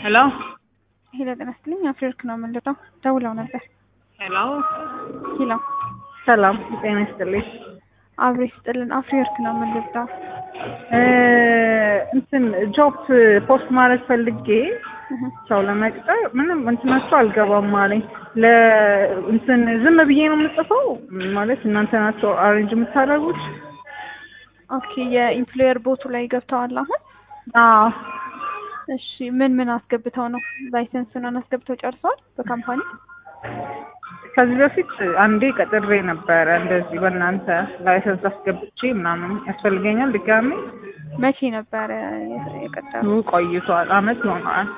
ሄሎ ሄሎ ጤና ይስጥልኝ። አፍሪወርክ ነው የምንልጠው። ደውለው ነበር። ሄሎ ሄሎ ሰላም ጤና ይስጥልኝ። አብሬ ስጥልን። አፍሪወርክ ነው የምንልጠው። እ እንትን ጆብ ፖስት ማድረግ ፈልጌ ሰው ለመቅጠር ምንም እንትናቸው አልገባም አለኝ። ለ እንትን ዝም ብዬ ነው የምጽፈው ማለት እናንተ ናቸው አሬንጅ የምታደርጉት? ኦኬ የኢምፕሎየር ቦቱ ላይ ገብተዋል አሁን? አዎ እሺ ምን ምን አስገብተው ነው? ላይሰንስን አስገብተው ጨርሰዋል በካምፓኒ? ከዚህ በፊት አንዴ ቀጥሬ ነበረ እንደዚህ በእናንተ ላይሰንስ አስገብቼ ምናምን ያስፈልገኛል ድጋሜ መቼ ነበረ የቀጠሩ? ቆይቷል፣ አመት ይሆነዋል።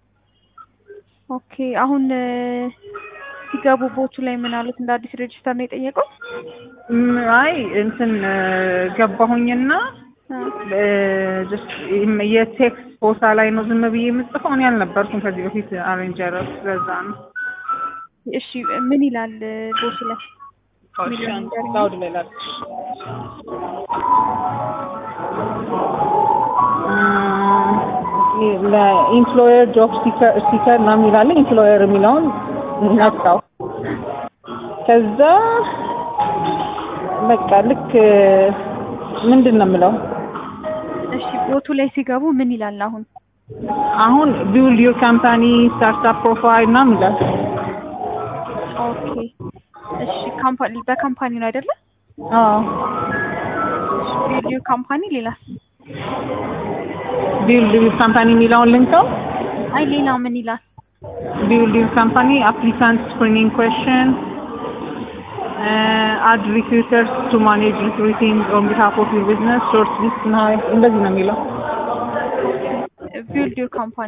ኦኬ አሁን ሲገቡ ቦቱ ላይ ምን አሉት? እንደ አዲስ ሬጅስተር ነው የጠየቀው? ም፣ አይ እንትን ገባሁኝና ጀስት የቴክስት ቦታ ላይ ነው ዝም ብዬ የምጽፈው። እኔ አልነበርኩም ከዚህ በፊት አሬንጀር፣ ስለዛ ነው። እሺ ምን ይላል ቦቱ ላይ? ላውድ ላይ ላድርግሽ። ለኢምፕሎየር ጆብ ሲከር ነው የሚላለ ኢምፕሎየር የሚለውን ነካው። ከዛ በቃ ልክ ምንድን ነው የምለው እሺ ቦቱ ላይ ሲገቡ ምን ይላል አሁን? አሁን ቢውልድ ዩር ካምፓኒ ስታርታፕ ፕሮፋይል ምናምን ይላል። ኦኬ እሺ ካምፓኒ በካምፓኒ ነው አይደለ? አዎ ቪዲዮ ካምፓኒ ሌላስ? ቢውልድ ዩር ካምፓኒ የሚለውን ልንከው። አይ ሌላ ምን ይላል? ቢውልድ ዩር ካምፓኒ አፕሊካንት ስክሪኒንግ ኩዌስችን አድ ሪክሩተርስ ቱ ማኔጅ ሪክሩቲንግ ኦን ቢሃፍ ኦፍ ዩር ቢዝነስ ሾርት ሊስት ና እንደዚህ ነው የሚለው። ቢልድ ዩር ካምፓኒ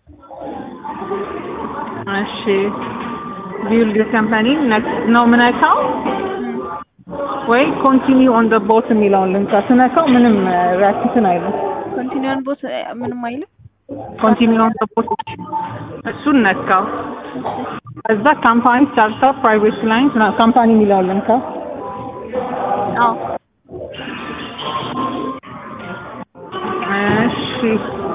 እሺ ቢውልድ ዩር ካምፓኒ ነው ምነካው ወይ ኮንቲኒው ኦን ደ ቦት የሚለውን ልንካ። ስነካው ምንም ሪያክሽን አይልም። ኮንቲኒውን ቦት ምንም አይልም። ኮንቲኒው ኦን ደ ቦት እሱን ነካው። እዛ ካምፓኒ ስታርታፕ ፕራይቬት ክላይንት ካምፓኒ የሚለውን ልንካ። አዎ እሺ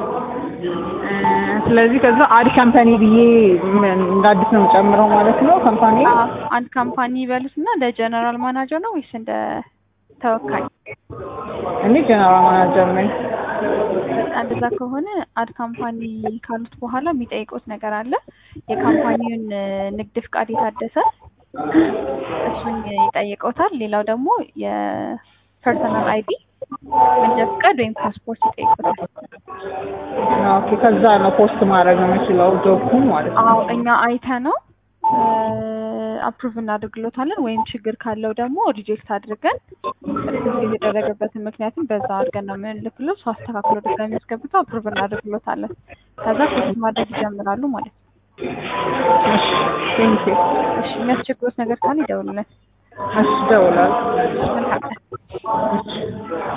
ስለዚህ ከዛ አድ ካምፓኒ ብዬ እንደ አዲስ ነው የምጨምረው ማለት ነው። ካምፓኒ አንድ ካምፓኒ ይበሉት እና እንደ ጀነራል ማናጀር ነው ወይስ እንደ ተወካይ? እኔ ጀነራል ማናጀር ነኝ። እንደዛ ከሆነ አድ ካምፓኒ ካሉት በኋላ የሚጠይቁት ነገር አለ። የካምፓኒውን ንግድ ፍቃድ የታደሰ እሱን ይጠይቀውታል። ሌላው ደግሞ የፐርሰናል አይዲ መንጃ ፍቃድ ወይም ፓስፖርት ይጠይቁታል። ኦኬ ከዛ ነው ፖስት ማድረግ የምችለው ጆብኩን ማለት ነው። አዎ እኛ አይተ ነው አፕሩቭ እናደርግሎታለን። ወይም ችግር ካለው ደግሞ ሪጀክት አድርገን ሪጀክት የተደረገበትን ምክንያቱም በዛ አድርገን ነው የምንልክሎት። ሰው አስተካክሎ ድጋሚ ያስገብተው አፕሩቭ እናደርግሎታለን። ከዛ ፖስት ማድረግ ይጀምራሉ ማለት ነው። እሺ ቴንክ ዩ። እሺ የሚያስቸግሩት ነገር ካለ ይደውሉልን። እሺ እደውላለሁ። መልካም ቀን። እሺ